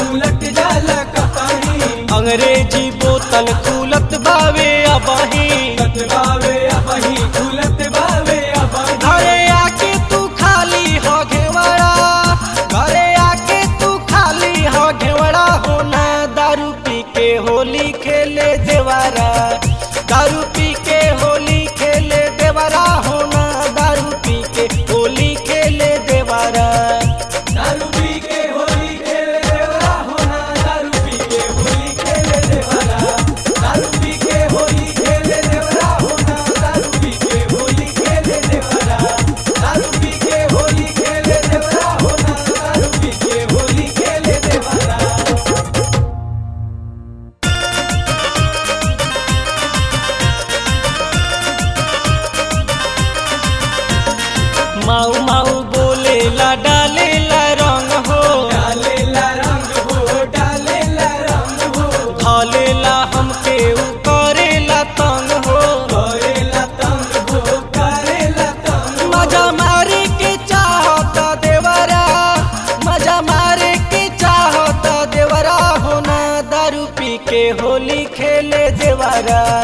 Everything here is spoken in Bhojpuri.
उलट जाला कपाही अंग्रेजी बोतल खुलत बावे अबही कतबावे अबही उलट बावे अबही घरे आके तू खाली हो घेवड़ा घरे आके तू खाली हो घेवड़ा होना दारू पी के होली खेले देवारा दारू पी के होली खेले देवारा होना दारू पी के होली खेले देवारा दारू पी के होली खेले देवरा होना दारू पी के होली खेले देवरा दारू पी के होली खेले देवरा होना दारू पी के होली खेले देवरा दारू पी के होली खेले देवरा होना दारू पी के होली खेले देवरा माऊ माऊ बोलेला डालेला रंग हो डालेला रंग हो डालेला रंग हो धलेला हमके उ करेला तंग हो करेला तंग हो करेला तंग मजा मारे के चाहता देवरा मजा मारे के चाहता देवरा होना दारू पी के होली खेले देवरा